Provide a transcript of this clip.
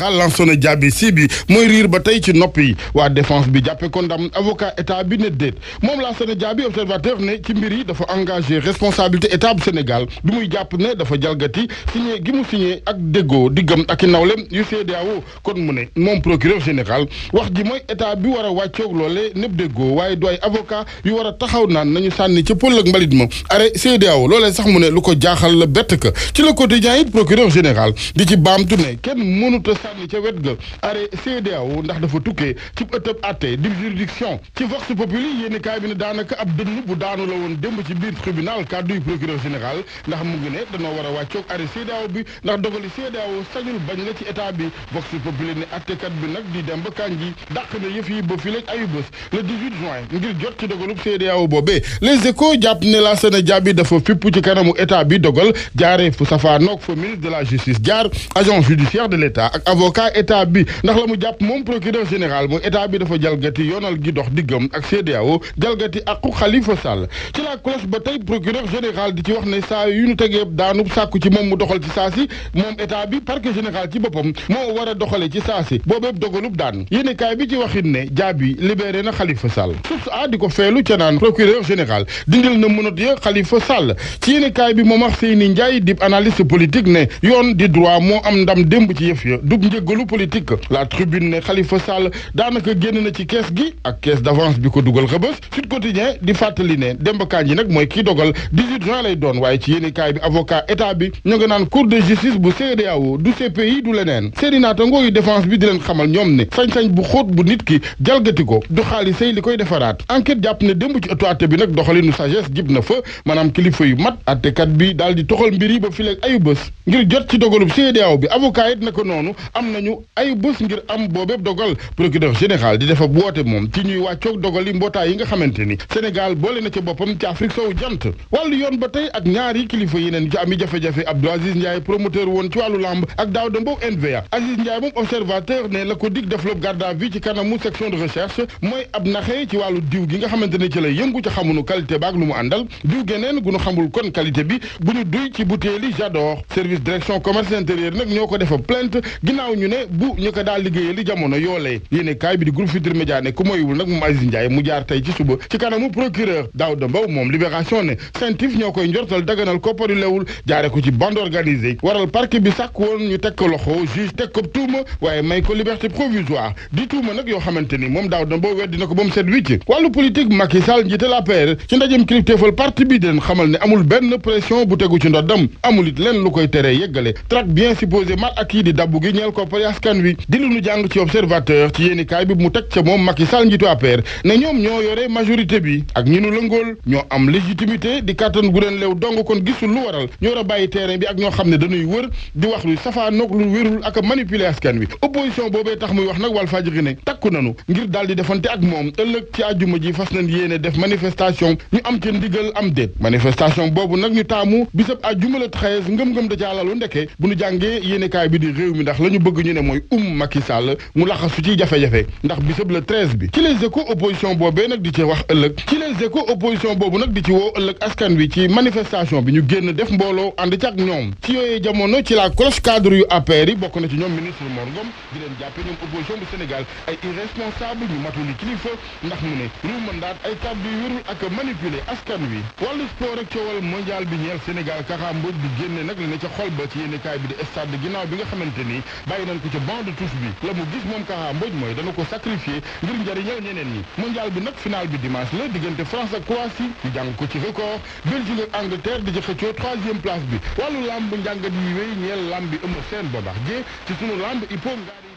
général Lansana Diaby si bi mooy riir ba tey ci nopp yi waa défense bi jàppe ko ndam avocat état bi ne déet moom Lansana Diaby observateur ne ci mbir yi dafa engagé responsabilité état bu Sénégal bi muy jàpp ne dafa jalgati signé gi mu signé ak déggoo diggam ak i nawlem yu CEDEAO kon mu ne moom procureur général wax ji mooy état bi war a wàccoog loole népp déggoo waaye du ay avocat yu war a taxaw naan nañu sànni ca pël ak mbalit ma arrêt CEDEAO loolee sax mu ne lu ko jaaxal la bett ka ci le quotidien it procureur général di ci baamtu ne kenn mënut a sànni ca wet ga arrêt CEDEAO ndax dafa tukkee ci ëttëb atte di juridiction ci vox populi yéeni kaay bi ne daanaka ab dënn bu daanu la woon démb ci biir tribunal kàddu yu procureur général ndax mu ngi ne danoo war a wàccoog arrêt CEDEAO bi ndax dogali CEDEAO sañul bañ la ci état bi vox populi ne attekat bi nag di dem ba kanji dàq na yëf yi ba fi leeg ayu bés le 18 juin ngir jot ci dogalub CEDEAO boobee les échos jàpp ne Lansana Diaby dafa fipp ci kanamu état bi dogal jaaree fu safaanoog fa ministre de la justice jaar agent judiciaire de l' état ak avocat état bi ndax la mu jàpp moom procureur général mooy état bi dafa jalgati yoonal gi dox diggam ak CEDEAO jalgati aqu Khalifa Sall ci la cloche ba tey procureur général di ci wax ne saa yu ñu tegee daanub sàkku ci moom mu doxal ci saa si moom état bi parquet général ci boppam moo war a doxale ci saa si boobeeb dogalub daan yéene kaay bi ci waxit ne Diaby libéré na Khalifa Sall source a di ko feelu ca naan procureur général dindil na mënat ya Khalifa Sall ci yéene kaay bi moom wax Seyni Ndiaye di analyste politique ne yoon di droit moo am ndam démb ci yëf ya dug njëggalu politique la tribune ne Khalifa Sall daanaka génn na ci kees gi ak caisse d'avance bi ko dugal xëbës Sud Quotidien di fàttali ne Demba Kandji nag mooy kii dogal 18 juin lay doon waaye ci yéene kaay bi avocat état bi ñu nga naan cour de justice bu CEDEAO du CPI du leneen seeni naatangoo yu défense bi di leen xamal ñoom ne sañ-sañ bu xóot bu nit ki jalgati ko du xaalisay li koy defaraat enquête jàpp ne démb ci ëttu atte bi nag doxalinu sagesse jib na fa maanaam kilifa yu mat attekat bi daal di toxal mbir yi ba fileeg ayu bés ngir jot ci dogalub CEDEAO bi avocat it naka noonu am nañu ayu bés ngir am boobeeb dogal procureur général di defa woote moom ci ñuy wàccoog dogal yi mbootaay yi nga xamante ni Sénégal boole na ca boppam ci Afrique sowu jant wàllu yoon ba tey ak ñaari kilifa yeneen ci ami jafe-jafe Abdou Aziz Ndiaye promoteur woon ci wàllu lamb ak Daouda Mbow NVA Aziz Ndiaye moom observateur ne la ko dig développe garde à vue ci kanamu section de recherche mooy ab naxee ci wàllu diw gi nga xamante ne ci la yëngu ca xamunu qualité baak lu mu àndal diw geneen gu nu xamul kon qualité bi bu ñu duy ci butéeli j'adore service direction commerce intérieur nag ñoo ko defa plainte ginnaaw ñu ne bu ñu ko daal liggéeyee li jamono yoolee yéene kaay bi di groupe Futurs Médias ne ku moywul nag moom Aziz Ndiaye mu jaar tey ci suba ci kanamu procureur Daouda Mbow moom libération ne sentif ñoo koy njortal daganal koppar yu lewul jaare ko ci bande organisée waral parquet bi sàkk woon ñu teg ko loxo juge teg ko tuuma waaye may ko liberté provisoire di tuuma nag yoo xamante ni moom Daouda Mbow weddi na ko ba mu set wicc wàllu politique Macky Sall njiital APR ci ndajem kilifteefal parti bi den xamal ne amul benn pression bu tegu ci ndoddam amul it lenn lu koy teree yeggale traque bien supposé mal acquis di dabbu gi ñeel koppari askan wi di lu ñu jàng ci observateur ci yéeni kaay bi mu teg ca moom Macky Sall njiitu APR ne ñoom ñoo yore majorité bi ak ñi nu lëngool ñoo am légitimité di kàttan gu leen leew dong kon gisul lu waral ñu war a bàyyi terrain bi ak ñoo xam ne dañuy wër di wax lu safaanoog lu wérul ak a manipuler askan wi opposition boobee tax muy wax nag wal fajiri ne takku nanu ngir daal di defante ak moom ëllëg ci àjjuma ji fas nañ yéene def manifestation ñu am ca ndigal am déet manifestation boobu nag ñu taamu bisab àjjuma la treize ngëm-ngëm da ca lalu ndeke bu ñu jàngee yéenekaay bi di réew mi ndax la ñu bëgg ñu ne mooy um Macky Sall mu laxasu ci jafe-jafe ndax bisab le treize bi ci les échos opposition boobee nag di ci wax ëllëg ci les échos opposition boobu nag di ci woo ëllëg askan wi ci manifestation bi ñu génn def mbooloo ànd ci ak ñoom ci yooyee jamono ci la cloche cadre yu APR yi bokk na ci ñoom ministre Mor Ngom di leen jàppe ñoom opposition bu Sénégal ay irresponsable ñu matuli kilifa ndax mu ne ñu mandaat ay kàddu yu wérul ak manipuler askan wi wàllu sport ak coowal mondial bi ñeel Sénégal Kaka Mbodj di génne nag la ne ca xol ba ci yéenekaay bi di stade ginnaaw bi nga xamante ni bàyyi nañ ko ca banc de touche bi la mu gis moom Kaka Mbodj mooy dana ko sacrifier ngir njëriñal ñeneen ñi mondial bi nag final bi dimanche la diggante France ak Croatie ñu jàng ko ci record Belgique ak Angleterre di ci xëccoo troisième place bi wàllu lamb njàngat yi wéy ñeel lamb bi ëmb seen boobax jee ci sunu lamb il faut ngaari